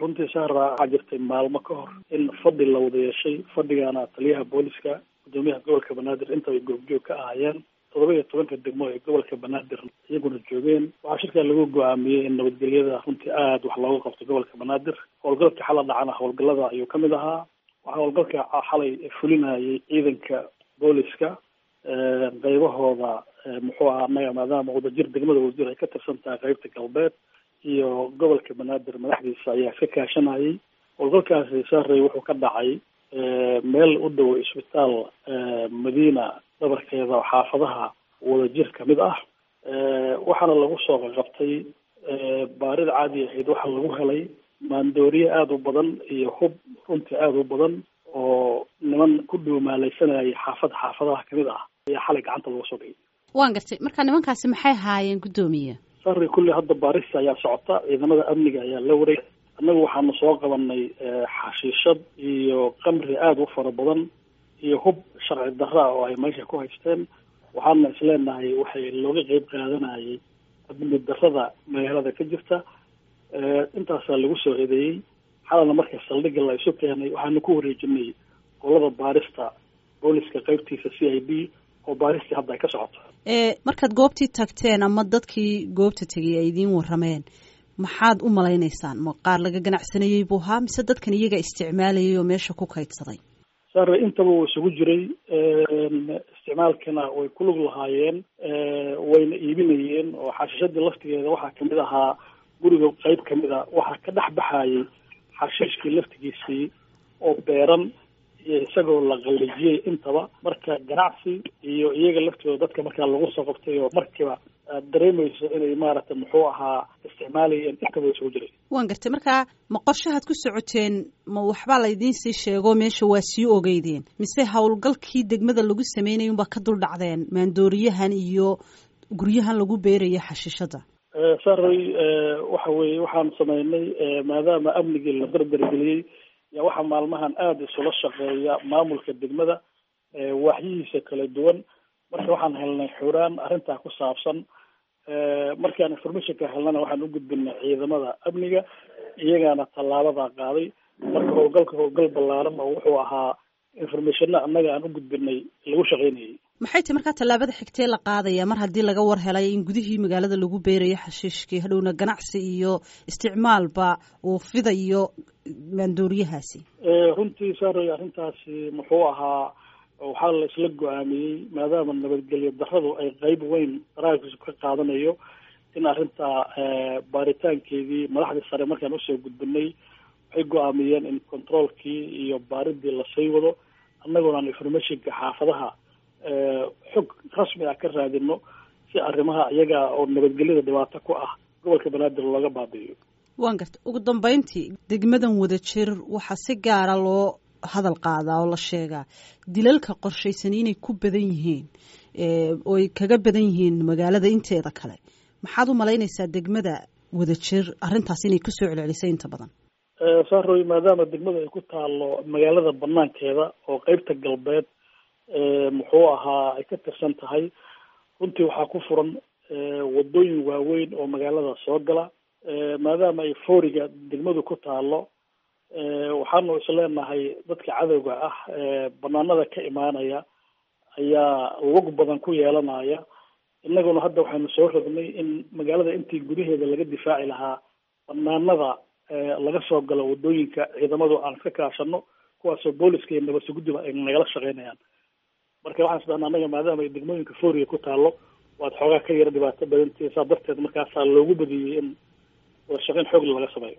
runtii saara waxaa jirtay maalmo ka hor in fadhi la wada yeeshay fadhigaana taliyaha booliska guddoomiyaha gobolka banaadir intaba goobjoog ka ahaayeen toddoba iyo tobanka degmo ee gobolka banaadir iyaguna joogeen waxaa shirkaa lagu go-aamiyey in nabadgelyada runtii aada wax looga qabto gobolka banaadir howlgalka xala dhacana howlgallada ayuu kamid ahaa waxaa howlgalka xalay fulinayay ciidanka booliska qaybahooda muxuu ahaa anaga maadaama wadajir degmada wadajir ay ka tirsan tahay qaybta galbeed iyo gobolka banaadir madaxdiisa ayaa iska kaashanayay howlgalkaasi saarey wuxuu ka dhacay meel u dhow isbitaal madiina dhabarkeeda xaafadaha wadajir kamid ah waxaana lagu soo qaqabtay baarid caadi ahayd waxaa lagu helay maandooriye aada u badan iyo hub runtii aada u badan oo niman ku dhuumaalaysanayay xaafad xaafadaha kamid ah ayaa xalay gacanta lagu soo dhigay waan gartay marka nimankaasi maxay haayeen guddoomiye sari kulli hadda baarista ayaa socota ciidamada amniga ayaa la wareeg annagu waxaanu soo qabanay xashiishad iyo qamri aada u fara badan iyo hub sharci darra oo ay meesha ku haysteen waxaana isleenahay waxay looga qeyb qaadanayay amni darrada magaalada ka jirta intaasaa lagu soo eedeeyey xalana marka saldhigga la isu keenay waxaanu ku wareejinay qolada baarista booliska qeybtiisa c i d oo baaristii hadda ay ka socoto markaad goobtii tagteen ama dadkii goobta tegay ay idiin warrameen maxaad u malaynaysaan ma qaar laga ganacsanayey buu ahaa mise dadkan iyaga isticmaalayay oo meesha ku kaydsaday sare intaba wuu isugu jiray isticmaalkana way ku lug lahaayeen wayna iibinayeen oo xashiishadii laftigeeda waxaa kamid ahaa guriga qeyb kamid a waxaa ka dhex baxayay xashiishkii laftigiisii oo beeran iyo isagoo la qallijiyey intaba marka ganacsi iyo iyaga laftooda dadka markaa lagu soo qabtay oo markiiba aad dareemayso inay maaragtay muxuu ahaa isticmaalayeen intaba isugu jiray waan gartay marka ma qorshahaad ku socoteen ma waxbaa laydiin sii sheego meesha waa sii ogeydeen mise howlgalkii degmada lagu sameynaya unbaa ka dul dhacdeen maandooriyahan iyo guryahan lagu beeraya xashiishada saray waxa weeye waxaan sameynay maadaama amnigii la dardargeliyey yaa waxaa maalmahan aada isula shaqeeya maamulka degmada waaxyihiisa kala duwan marka waxaan helnay xuraan arrintaa ku saabsan markaan informationka helnana waxaan u gudbinay ciidamada amniga iyagaana tallaabadaa qaaday marka howlgalka howlgal ballaaran oo wuxuu ahaa informationna annaga aan u gudbinay lagu shaqeynayay maxay tahy markaa tallaabada xigtee la qaadaya mar haddii laga war helay in gudihii magaalada lagu beerayo xashiishkii hadhowna ganacsi iyo isticmaalba uu fidayo maandooriyahaasi runtii saaray arrintaasi muxuu ahaa waxaa la isla go-aamiyey maadaama nabadgelyo darradu ay qeyb weyn daraakiisu ka qaadanayo in arrintaa baaritaankeedii madaxdii sare markaan usoo gudbinay waxay go-aamiyeen in controolkii iyo baaridii lasii wado annaguna aan informationka xaafadaha xog rasmi ah ka raadino si arrimaha iyaga oo nabadgelyada dhibaato ku ah gobolka banaadir looga baabi'iyo waan garta ugu dambeyntii degmadan wada jir waxaa si gaara loo hadal qaadaa oo la sheegaa dilalka qorshaysani inay ku badan yihiin oo ay kaga badan yihiin magaalada inteeda kale maxaad u malaynaysaa degmada wada jir arrintaas inay kusoo celcelisay inta badan saaroy maadaama degmada ay ku taalo magaalada banaankeeda oo qeybta galbeed muxuu ahaa ay ka tirsan tahay runtii waxaa ku furan wadooyin waaweyn oo magaalada soo gala maadaama ay fooriga degmadu ku taalo waxaanu isleenahay dadka cadowga ah banaanada ka imaanaya ayaa lug badan ku yeelanaya innaguna hadda waxaynu soo rognay in magaalada intii gudaheeda laga difaaci lahaa banaanada laga soo galo wadooyinka ciidamadu aan iska kaashano kuwaasoo booliska iyo nabadsuguddiba ay nagala shaqeynayaan marka waxaan isdhahnaa annaga maadaama ay degmooyinka fooriga ku taalo waad xoogaa ka yara dhibaato badantii saa darteed markaasaa loogu badiyey in wadashaqeyn xoogla laga sameeyo